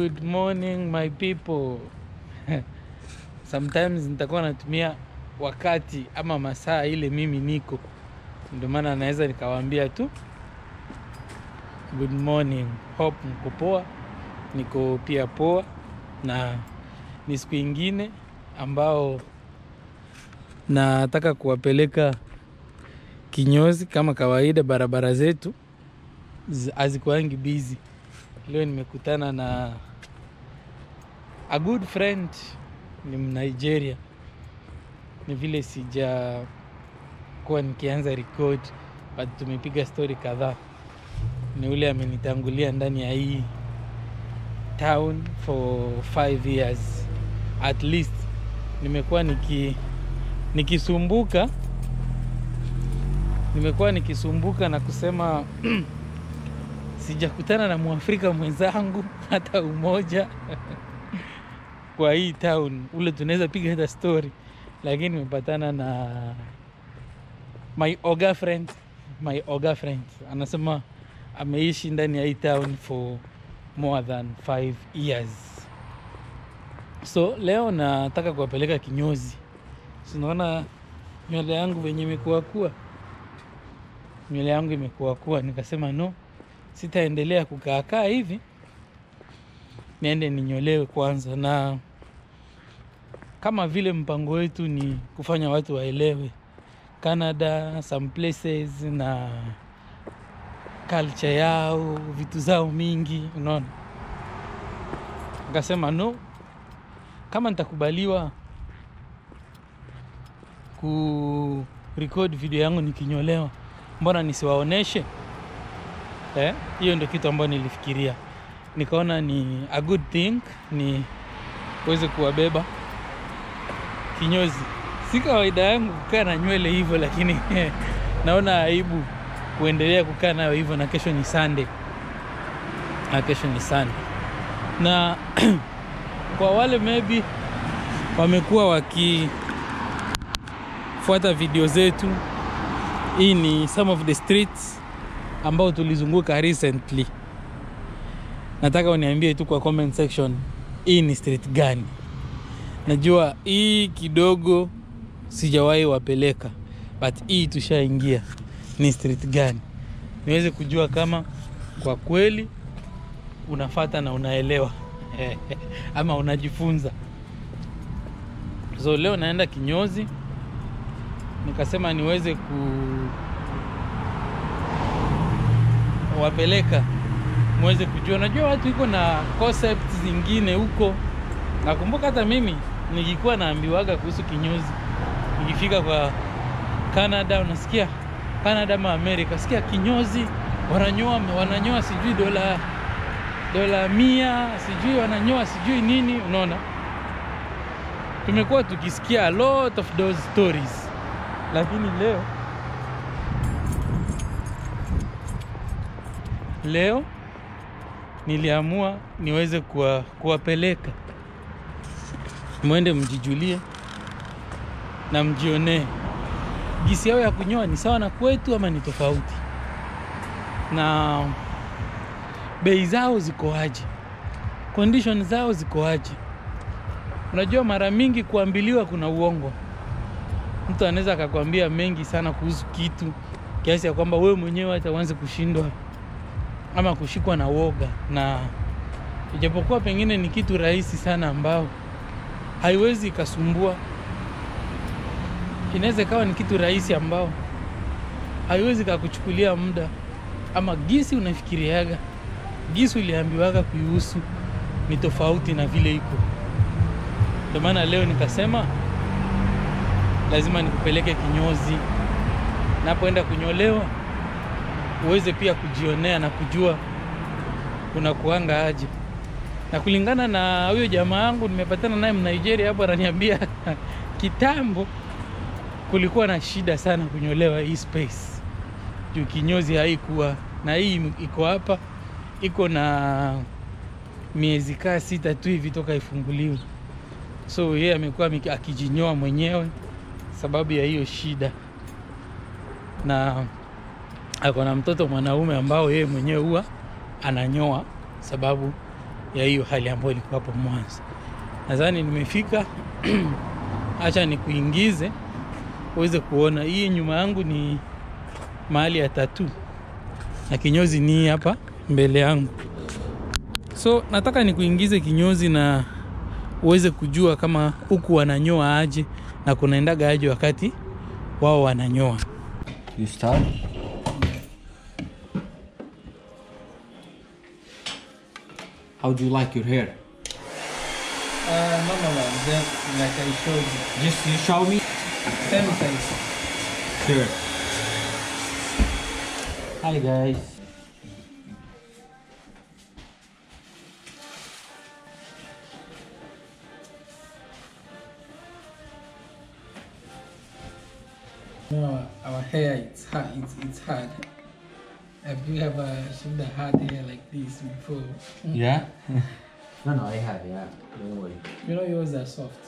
Good morning my people. Sometimes nitakuwa natumia wakati ama masaa ile mimi niko, ndio maana naweza nikawaambia tu good morning. Hope mko poa, niko pia poa, na ni siku ingine ambao nataka kuwapeleka kinyozi kama kawaida. Barabara zetu zi- hazikuangi busy. Leo nimekutana na a good friend, ni Mnigeria. Ni vile sija kuwa nikianza record, but tumepiga story kadhaa. Ni ule amenitangulia ndani ya hii town for five years at least. Nimekuwa niki nikisumbuka nimekuwa nikisumbuka na kusema sijakutana na mwafrika mwenzangu hata umoja kwa hii town ule tunaweza piga hata story, lakini nimepatana na my oga friend, my oga friend anasema ameishi ndani ya hii town for more than five years. So leo nataka kuwapeleka kinyozi. Sinaona nywele yangu venye imekuwa kuwa, nywele yangu imekuwa kuwa, nikasema no, sitaendelea kukaakaa hivi, niende ninyolewe kwanza. Na kama vile mpango wetu ni kufanya watu waelewe Canada, some places na culture yao, vitu zao mingi, unaona. Nikasema no, kama nitakubaliwa ku record video yangu nikinyolewa, mbona nisiwaoneshe? Eh, hiyo ndio kitu ambayo nilifikiria, nikaona ni a good thing ni uweze kuwabeba kinyozi. Si kawaida yangu kukaa na nywele hivyo, lakini naona aibu kuendelea kukaa nayo hivyo, na kesho ni Sunday, na kesho ni Sunday, na kwa wale maybe wamekuwa wakifuata video zetu, hii ni some of the streets ambao tulizunguka recently. Nataka uniambie tu kwa comment section, hii ni street gani? Najua hii kidogo sijawahi wapeleka, but hii tushaingia, ni street gani, niweze kujua kama kwa kweli unafata na unaelewa ama unajifunza. So leo naenda kinyozi, nikasema niweze kuwapeleka muweze kujua. Najua watu iko na concept zingine huko. Nakumbuka hata mimi nikikuwa naambiwaga kuhusu kinyozi, nikifika kwa Canada, unasikia Canada ama Amerika, sikia kinyozi wananyoa, wananyoa sijui dola dola mia, sijui wananyoa sijui nini. Unaona, tumekuwa tukisikia a lot of those stories, lakini leo leo niliamua niweze kuwa, kuwapeleka mwende mjijulie na mjionee gisi yao ya kunyoa ni sawa na kwetu ama ni tofauti, na bei zao zikoaje, condition zao zikoaje. Unajua, mara mingi kuambiliwa kuna uongo. Mtu anaweza akakwambia mengi sana kuhusu kitu kiasi ya kwamba wewe mwenyewe hata uanze kushindwa ama kushikwa na woga, na ijapokuwa pengine ni kitu rahisi sana ambao haiwezi ikasumbua. Inaweza ikawa ni kitu rahisi ambao haiwezi kakuchukulia muda, ama gisi unafikiriaga, gisi uliambiwaga kuihusu ni tofauti na vile iko. Ndio maana leo nikasema lazima nikupeleke kinyozi, napoenda kunyolewa uweze pia kujionea na kujua unakuanga aje. Na kulingana na huyo jamaa yangu nimepatana naye Mnigeria hapo, ananiambia kitambo kulikuwa na shida sana kunyolewa hii space, juu kinyozi haikuwa na hii iko hapa, iko na miezi kaa sita tu hivi toka ifunguliwe. So yeye amekuwa ameki- akijinyoa mwenyewe sababu ya hiyo shida, na ako na mtoto mwanaume ambao yeye mwenyewe huwa ananyoa sababu ya hiyo hali ambayo ilikuwa hapo mwanzo. Nadhani nimefika. Acha nikuingize uweze kuona. Hii nyuma yangu ni mahali ya tatu na kinyozi ni hapa mbele yangu. So nataka nikuingize kinyozi na uweze kujua kama huku wananyoa aje na kunaendaga aje wakati wao wananyoa. You start. How do you like your hair? Uh, normal one, just like I showed you. Just you show me. Same size. Sure. Hi guys. No, our hair it's hard. It's, it's hard. Have you ever seen the hard hair like this before? Yeah. no, no, I have. Yeah. Don't worry. You know yours are soft.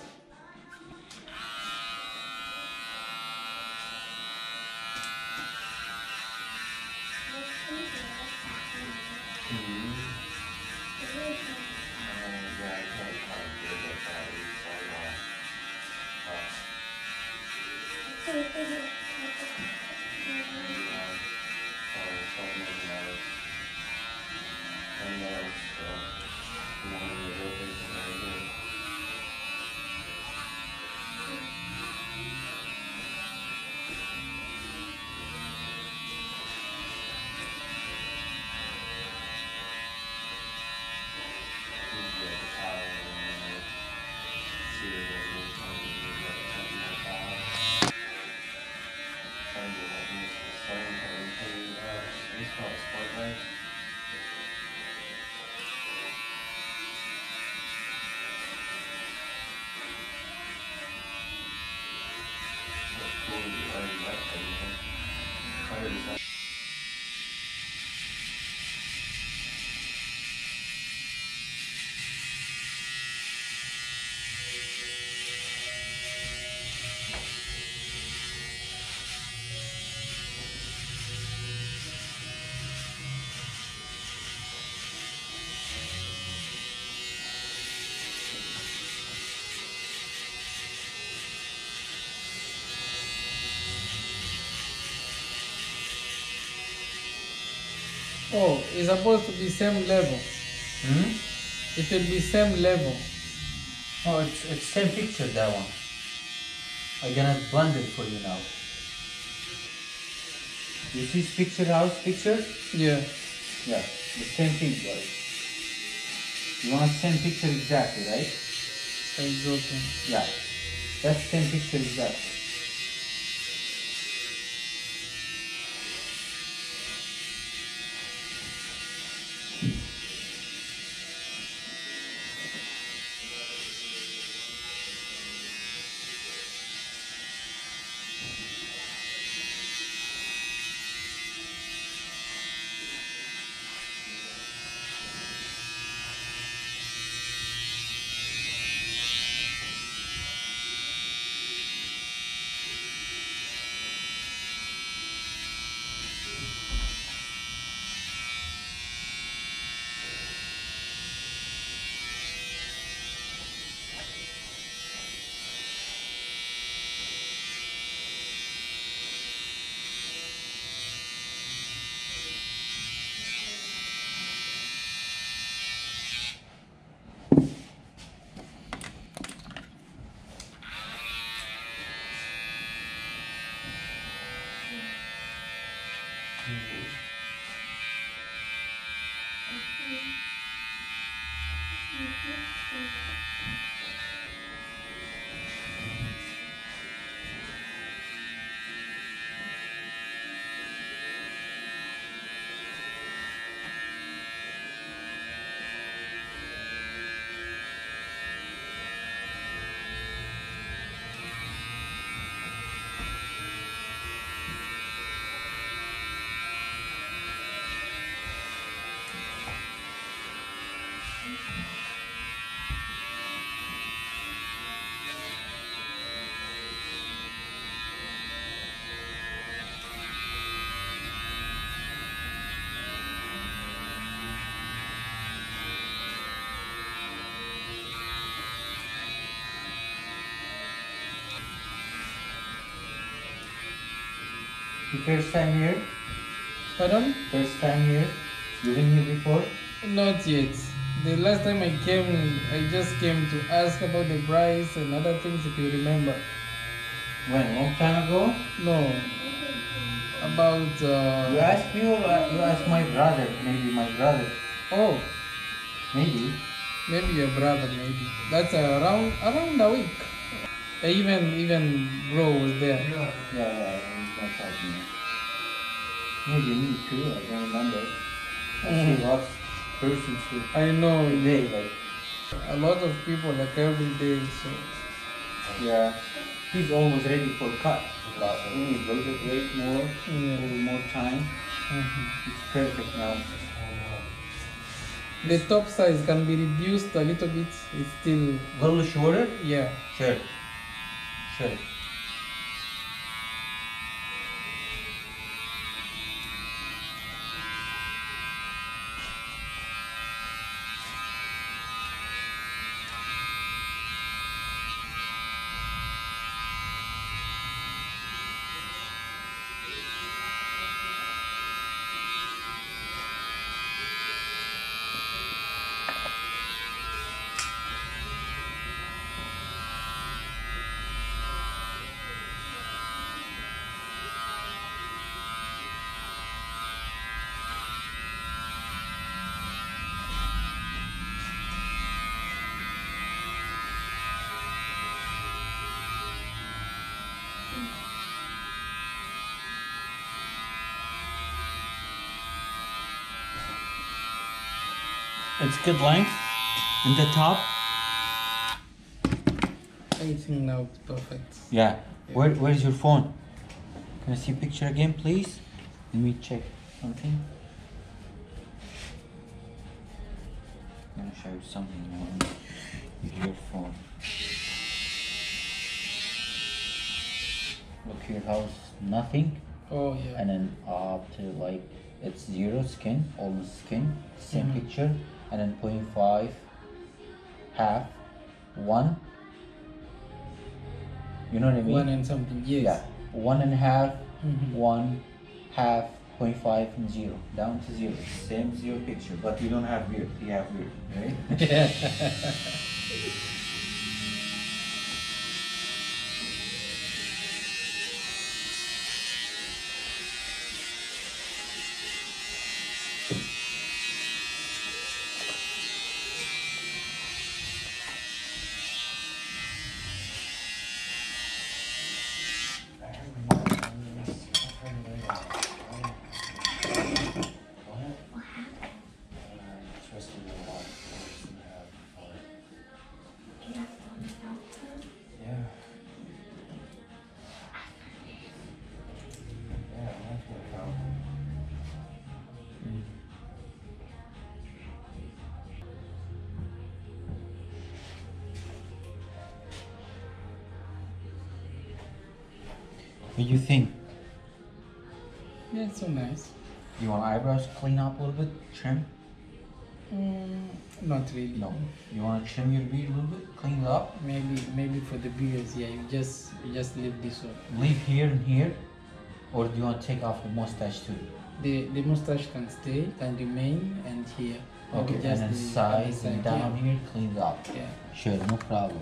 Oh, it's supposed to be same level. Hmm? It will be same level. Oh, it's it's same picture that one. I gonna blend it for you now. You see picture house picture? Yeah. Yeah, the same thing, guys. You want same picture exactly, right? It's okay. Yeah, that's same picture exactly. The first time here? Pardon? First time here? You been here before? Not yet. The last time I came, I just came to ask about the price and other things if you remember. When? Long time ago? No. About uh You asked me or uh, you asked my brother? Maybe my brother. oh, Maybe. maybe your brother maybe. That's around around a week. Even even bro was there. Yeah, yeah, he's my partner. Maybe me too, I don't remember. I see Mhm. lots of persons here I know today, like, a lot of people like every day so yeah. He's almost ready for cut. He's a little bit wait more, a yeah. little more time. Mhm. It's perfect now. The top size can be reduced a little bit. It's still A little shorter? yeah. Sure. Sure. It's good length. And the top? Everything now is perfect. Yeah. Where, where's your phone? Can I see a picture again, please? Let me check something. I'm gonna show you something on your phone. Look here, how's nothing, Oh yeah. and then up to like it's zero skin, almost skin, same picture, and then 0.5, half, one. You know what I mean? One and something. Yes. Yeah, one and a half, Mhm. one, half, point five, and zero, down to zero. Same zero picture, but you don't have beard. You have beard, right? Yeah. What do you think? yeah, it's so nice. You want eyebrows clean up a little bit, trim? Mm, not really. No. You want to trim your beard a little bit, clean it up? Maybe maybe for the beards, yeah. You just you just leave this one. Leave here and here, or do you want to take off the mustache too? The the mustache can stay, can remain, and here. Okay, Maybe and then the sides other and side, down here, clean it up. Yeah. Sure, no problem.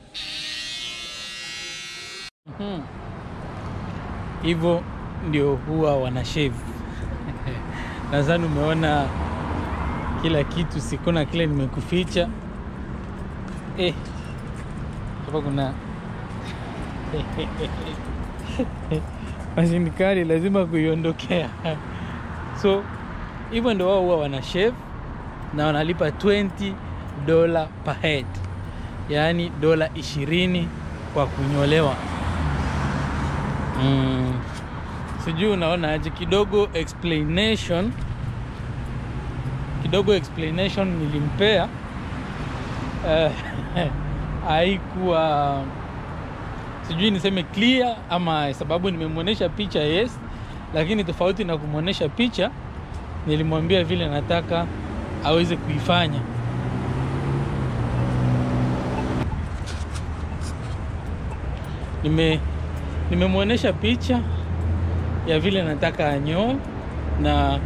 Mhm. Hivyo ndio huwa wana shave. Nadhani umeona kila kitu, sikuna kile nimekuficha. Eh, hapa kuna mashini kali, lazima kuiondokea. So hivyo ndio wao huwa wana shave na wanalipa 20 dola per head, yaani dola 20 kwa kunyolewa. Mm. Sijui unaona aje, kidogo explanation kidogo explanation nilimpea eh, haikuwa sijui niseme clear ama sababu nimemwonyesha picha yes, lakini tofauti na kumwonyesha picha, nilimwambia vile nataka aweze kuifanya. Nime nimemwonyesha picha ya vile nataka anyoe na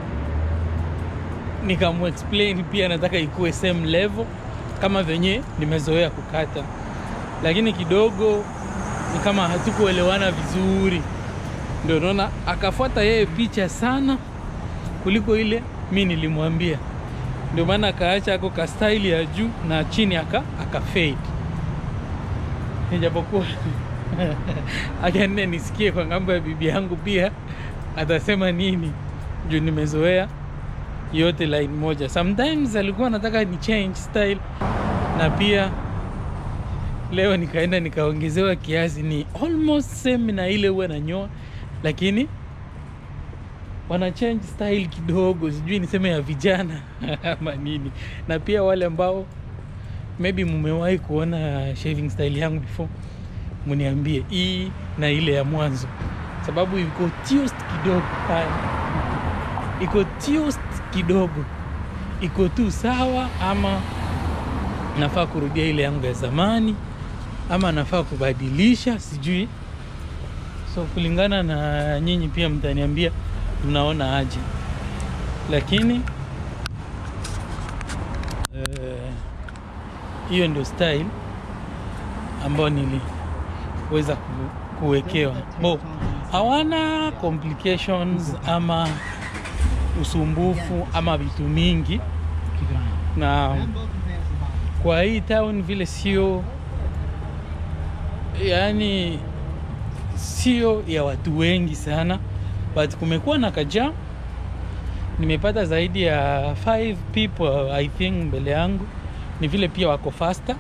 nikamuexplain pia nataka ikuwe same level kama venye nimezoea kukata, lakini kidogo ni kama hatukuelewana vizuri, ndio naona akafuata yeye picha sana kuliko ile mi nilimwambia, ndio maana akaacha ako ka style ya juu na chini aka aka fade, ijapokuwa akanne nisikie kwa ngambo ya bibi yangu pia atasema nini juu nimezoea yote line moja. Sometimes alikuwa anataka ni change style, na pia leo nikaenda nikaongezewa kiasi, ni almost same na ile huwa nanyoa, lakini wana change style kidogo, sijui niseme ya vijana ama nini. Na pia wale ambao maybe mumewahi kuona shaving style yangu before, muniambie hii na ile ya mwanzo, sababu iko toast kidogo pale, iko toast kidogo, iko tu sawa, ama nafaa kurudia ile yangu ya zamani, ama nafaa kubadilisha, sijui. So kulingana na nyinyi pia mtaniambia mnaona aje, lakini eh, hiyo ndio style ambayo niliweza ku, kuwekewa bo hawana complications ama usumbufu ama vitu mingi, na kwa hii town vile sio, yani sio ya watu wengi sana, but kumekuwa na kaja, nimepata zaidi ya five people I think mbele yangu, ni vile pia wako faster,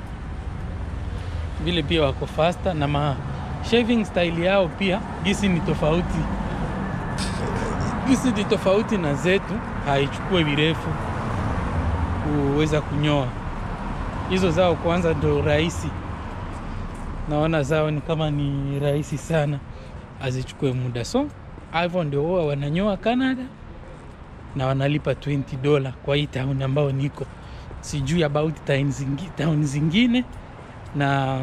vile pia wako faster na ma shaving style yao pia gisi ni tofauti gisi ni tofauti na zetu, haichukue virefu kuweza kunyoa. Hizo zao kwanza ndo rahisi, naona zao ni kama ni rahisi sana, azichukue muda. So hivyo ndio huwa wananyoa Canada na wanalipa 20 dola kwa hii town ambao niko, sijui about town zingi, town zingine na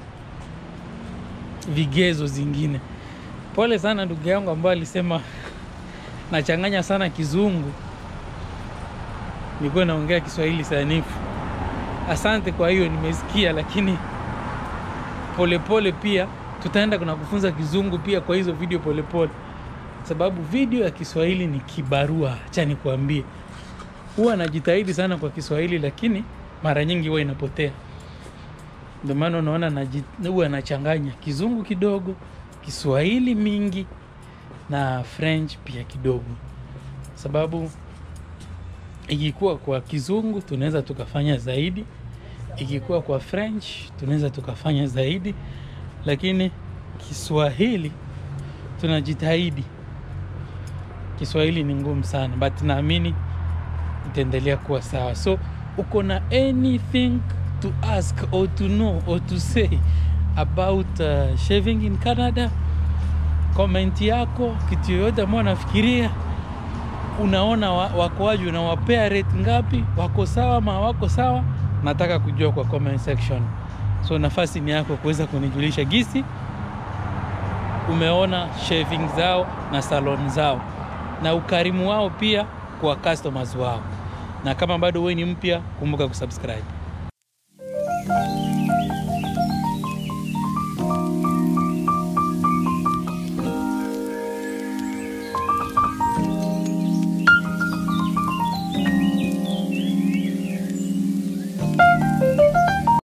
vigezo zingine. Pole sana ndugu yangu ambaye alisema nachanganya sana kizungu, nilikuwa naongea Kiswahili sanifu. Asante kwa hiyo, nimesikia, lakini polepole pole pia tutaenda kuna kufunza kizungu pia kwa hizo video polepole pole. Sababu video ya Kiswahili ni kibarua, acha nikwambie. Huwa najitahidi sana kwa Kiswahili, lakini mara nyingi huwa inapotea. Ndio maana unaona huwa nachanganya kizungu kidogo, Kiswahili mingi na French pia kidogo, sababu ikikuwa kwa kizungu tunaweza tukafanya zaidi, ikikuwa kwa French tunaweza tukafanya zaidi, lakini Kiswahili tunajitahidi. Kiswahili ni ngumu sana, but naamini itaendelea kuwa sawa. So uko na anything to ask or to know or to say about uh, shaving in Canada komenti yako, kitu yoyote ambao nafikiria unaona wakoaji, unawapea rate ngapi, wako sawa ma wako sawa, nataka kujua kwa comment section. So nafasi ni yako kuweza kunijulisha gisi umeona shaving zao na salon zao na ukarimu wao pia kwa customers wao, na kama bado wewe ni mpya, kumbuka kusubscribe.